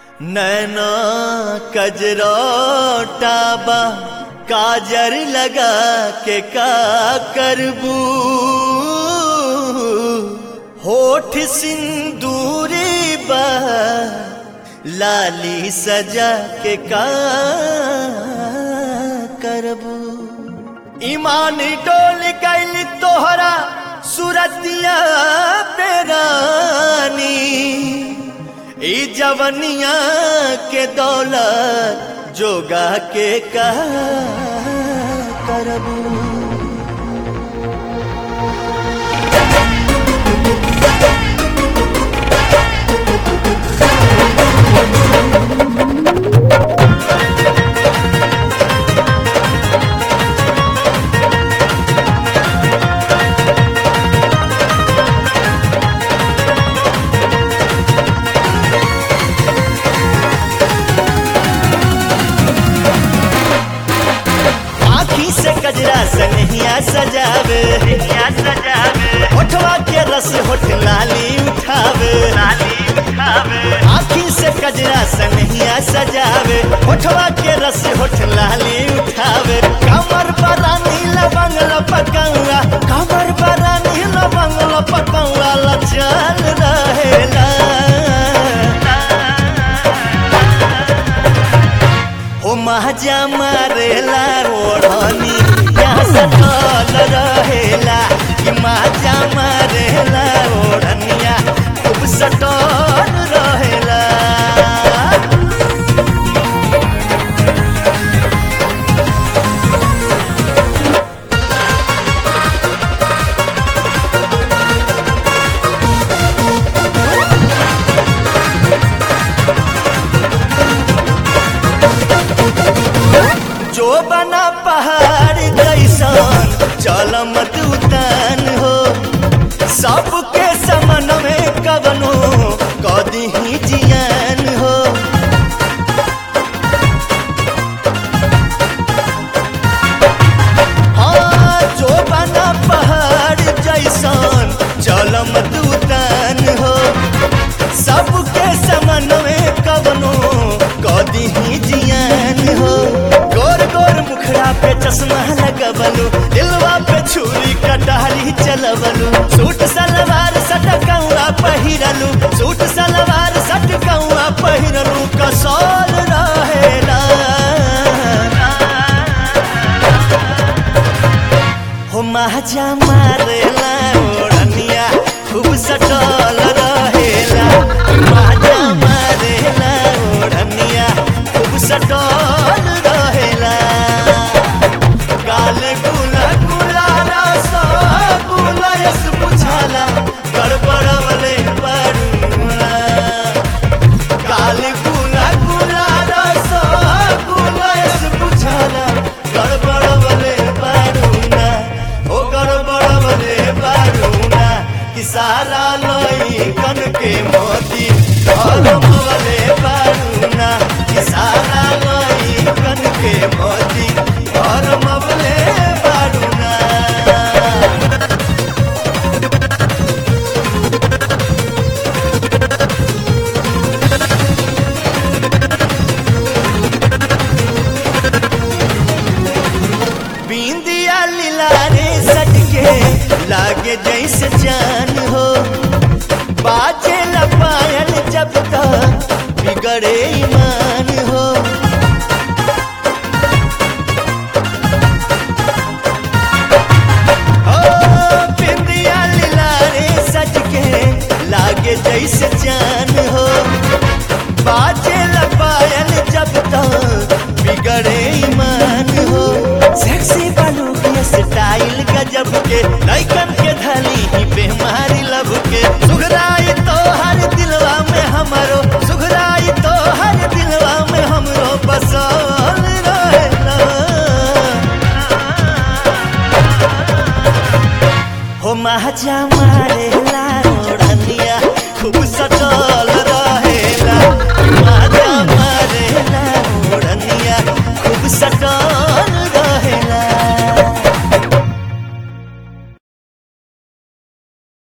नैना कजरोटाबा काजर लगा के का करबू होठ सिंदूरी बा लाली सजा के का करबू ईमान डोल गइल तोहरा सुरतिया पेरानी ई जवनिया के दौलत जोगा के का करबू आखी से कजरा सनहिया सजावे सजावे होठवा के रस होठ लाली उठावे लाली उठावे आखी से कजरा सनहिया सजावे होठवा के रस होठ लाली उठावे कमर बरा नीला बंगला पकौड़ा कमर बरा नीला बंगला पकौड़ा लचल रहेला ओ महाजा मारेला ओढ़नी यहाँ सटल रहेला कि महाजा मारेला ओढ़निया खूब सटल रहेला जो बना पहाड़ जैसन चल मत उतान हो सबके समन में कवनो कदी ही जियान हो हाँ जो बना पहाड़ जैसन चल मत उतान हो सबके समन में कवनो कदी ही जियान हो गोर गोर मुखड़ा पे चश्मा लगवलू दिलवा पे छुरी कटारी चलवलू सूट सलवार सटकौआ पहिरलू सूट सलवार सटकौआ पहिरलू कसौल रहेला हो महाजा मारेला ओढ़निया खूब सटल रहेला महाजा मारेला ओढ़निया खूब सटल रहेला काले गुला गुला रस गुला यस बुझाला गड़बड़वले परुआ काले गुला गुला रस गुला यस बुझाला गड़बड़वले परुना ओ गड़बड़वले परुना कि सारा लई कन के मोती धर्मवले परुना कि सारा लई कन के मोती धर्मवले परुना बिंदिया लीलारे सटके लागे जैसे जान हो बाजे लपायल जब तक बिगड़े ईमान हो ओ, बिंदिया लीलारे सटके लागे जैसे जान हो बाजे लपायल जब तक बिगड़े ईमान हो सेक्सी बालू के स्टाइल गजब के लइकन के धली ही बेमारी लब के सुघराई तो हर दिलवा में हमरो सुघराई तो हर दिलवा में हमरो बसल रहेला हो महाजा